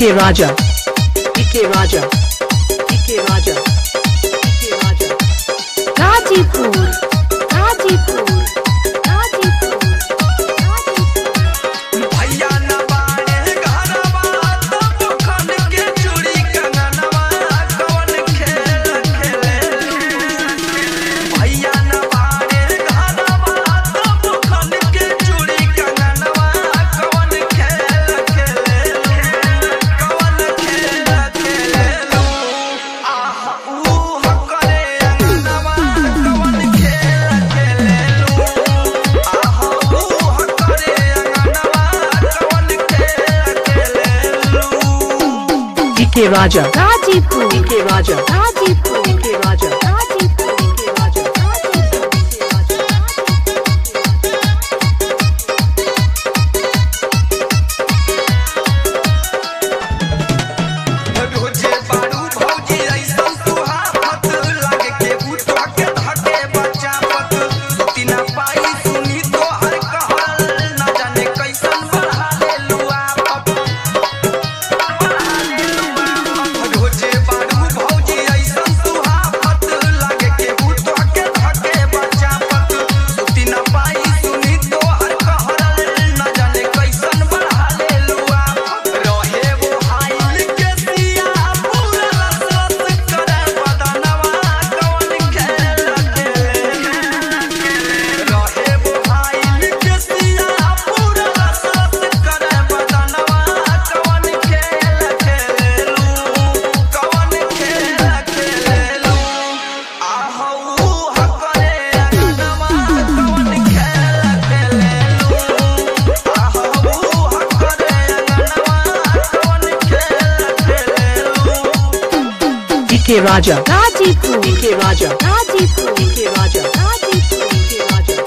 DK Raja. DK Raja. DK Raja. DK Raja. Ghazipur Ghazipur Ghazipur Ghazipur भैया न बाड़े घरवा तब खन के चूड़ी कंगनवा कौन खेल खेले भैया न बाड़े घरवा तब खन के चूड़ी कंगनवा कौन खेल खेले कौन खेल खेले आह ऊ हकरे अंगनवा कौन खेल खेले आह ऊ हकरे अंगनवा कौन खेल खेले DK Raja. Ghazipur DK Raja. Ghazipur DK Raja. Ghazipur DK Raja. रोजे बारू भौजी ऐसन सुहावत लागे के बुतवा के धके बच्चा पत सुती ना पाई सुनी तो हर कहल ना जाने कैसन बढ़ा ले लुआ पप रोजे बारू भौजी ऐसन सुहावत लागे के बुतवा के धके बच्चा पत सुती ना पाई सुनी तो हर कहल ना जाने कैसन बढ़ा ले लुआ पप रहे वो हाइल के सिया पूरा लसलस करे बदनवा कौन खेल खेले रहे वो हाइल के सिया पूरा लसलस करे बदनवा कौन खेल खेलेलू कौन खेल खेलेलू आहू हकरे अंगनवा कौन खेल खेलेलू आहू हकरे अंगनवा कौन खेल खेलेलू DK Raja. Ghazipur DK Raja. Ghazipur DK Raja. Ghazipur DK Raja.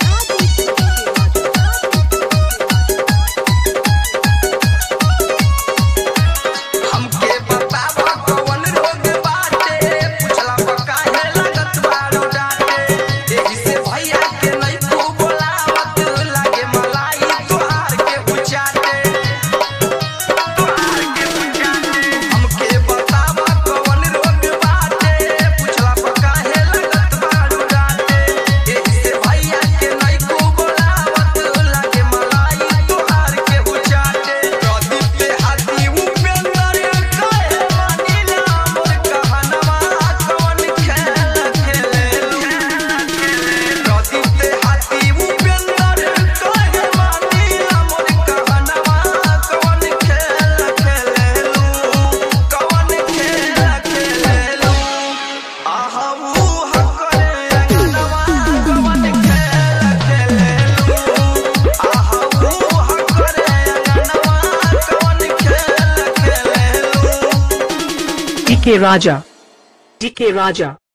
हमके बतावा कौन रोग बाटे पूछला पर काहे लागत बारू डाटे एही से भैया के नहीं तू बोलावत लागे मलाई तोहार के बुचाटे तोहार के बुचाटे हमके बतावा कौन रोग बाटे पूछला पर काहे लागत बारू डाटे एही से भैया के नहीं तू बोलावत लागे मलाई तोहार के बुचाटे प्रदीप पे हाथी उपेंद्र कहे मानिला मोर कहनवा कौन खेल खेलेलू प्रदीप पे हाथी उपेंद्र कहे मानिला मोर कहनवा कौन खेल खेलेलू कौन खेल खेलेलू आहू हकरे अंगनवा कौन खेल खेलेलू आहू हकरे अंगनवा कौन खेल खेलेलू DK Raja. DK Raja.